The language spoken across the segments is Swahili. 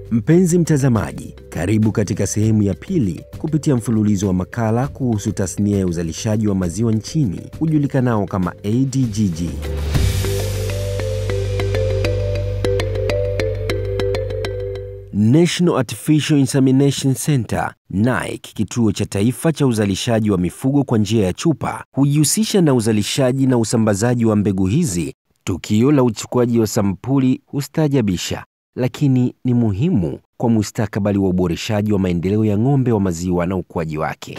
Mpenzi mtazamaji, karibu katika sehemu ya pili kupitia mfululizo wa makala kuhusu tasnia ya uzalishaji wa maziwa nchini ujulikanao kama ADGG. National Artificial Insemination Center NAIC, kituo cha taifa cha uzalishaji wa mifugo kwa njia ya chupa, hujihusisha na uzalishaji na usambazaji wa mbegu hizi. Tukio la uchukuaji wa sampuli hustaajabisha, lakini ni muhimu kwa mustakabali wa uboreshaji wa maendeleo ya ng'ombe wa maziwa na ukuaji wake.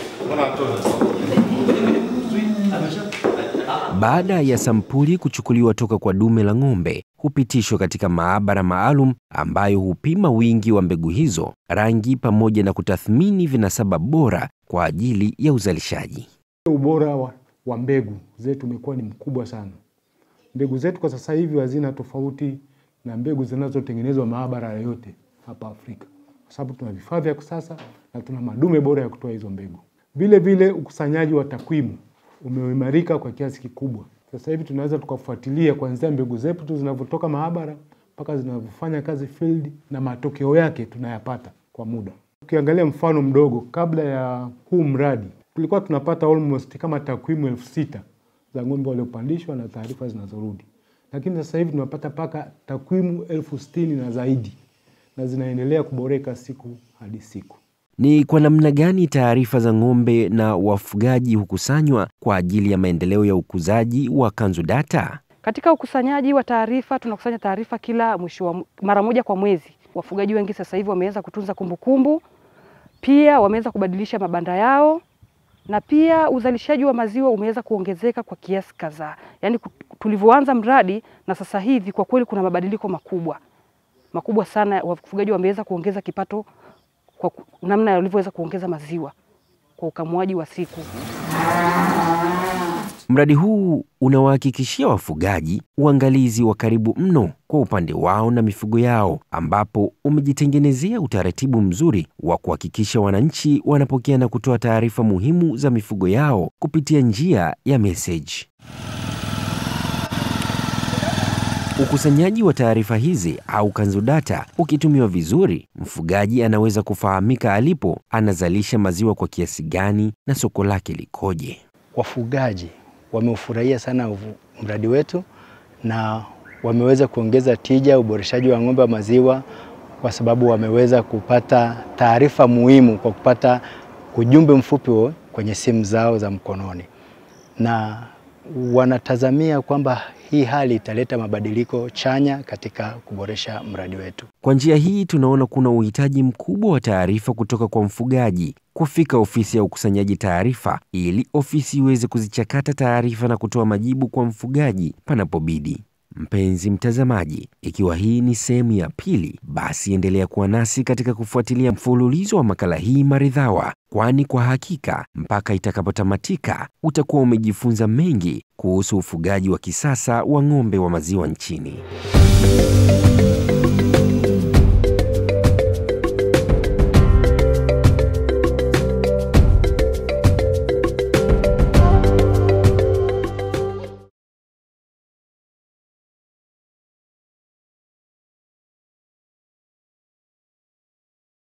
Baada ya sampuli kuchukuliwa toka kwa dume la ng'ombe, hupitishwa katika maabara maalum ambayo hupima wingi wa mbegu hizo, rangi, pamoja na kutathmini vinasaba bora kwa ajili ya uzalishaji. Ubora wa, wa mbegu zetu umekuwa ni mkubwa sana. Mbegu zetu kwa sasa hivi hazina tofauti na mbegu zinazotengenezwa maabara yoyote hapa Afrika, kwa sababu tuna vifaa vya kisasa na tuna madume bora ya kutoa hizo mbegu. Vile vile ukusanyaji wa takwimu umeimarika kwa kiasi kikubwa. Sasa hivi tunaweza tukafuatilia kuanzia mbegu zetu tu zinavyotoka maabara mpaka zinavyofanya kazi field, na matokeo yake tunayapata kwa muda. Ukiangalia mfano mdogo, kabla ya huu mradi tulikuwa tunapata almost kama takwimu elfu sita za ng'ombe waliopandishwa na taarifa zinazorudi, lakini sasa hivi tunapata mpaka takwimu elfu sitini na zaidi, na zinaendelea kuboreka siku hadi siku. Ni kwa namna gani taarifa za ng'ombe na wafugaji hukusanywa kwa ajili ya maendeleo ya ukuzaji wa Kanzu Data? Katika ukusanyaji wa taarifa tunakusanya taarifa kila mwisho wa mara moja kwa mwezi. Wafugaji wengi sasa hivi wameanza kutunza kumbukumbu, pia wameanza kubadilisha mabanda yao, na pia uzalishaji wa maziwa umeweza kuongezeka kwa kiasi kadhaa. Yaani tulivyoanza mradi na sasa hivi kwa kweli kuna mabadiliko makubwa makubwa sana. Wafugaji wameweza kuongeza kipato kwa namna walivyoweza kuongeza maziwa kwa ukamuaji wa siku. Mradi huu unawahakikishia wafugaji uangalizi wa karibu mno kwa upande wao na mifugo yao, ambapo umejitengenezea utaratibu mzuri wa kuhakikisha wananchi wanapokea na kutoa taarifa muhimu za mifugo yao kupitia njia ya meseji. Ukusanyaji wa taarifa hizi au Kanzu Data ukitumiwa vizuri, mfugaji anaweza kufahamika alipo, anazalisha maziwa kwa kiasi gani na soko lake likoje. Wafugaji wameufurahia sana mradi wetu na wameweza kuongeza tija, uboreshaji wa ng'ombe wa maziwa, kwa sababu wameweza kupata taarifa muhimu kwa kupata ujumbe mfupi kwenye simu zao za mkononi na wanatazamia kwamba hii hali italeta mabadiliko chanya katika kuboresha mradi wetu. Kwa njia hii tunaona kuna uhitaji mkubwa wa taarifa kutoka kwa mfugaji kufika ofisi ya ukusanyaji taarifa ili ofisi iweze kuzichakata taarifa na kutoa majibu kwa mfugaji panapobidi. Mpenzi mtazamaji, ikiwa hii ni sehemu ya pili, basi endelea kuwa nasi katika kufuatilia mfululizo wa makala hii maridhawa, kwani kwa hakika mpaka itakapotamatika utakuwa umejifunza mengi kuhusu ufugaji wa kisasa wa ng'ombe wa maziwa nchini.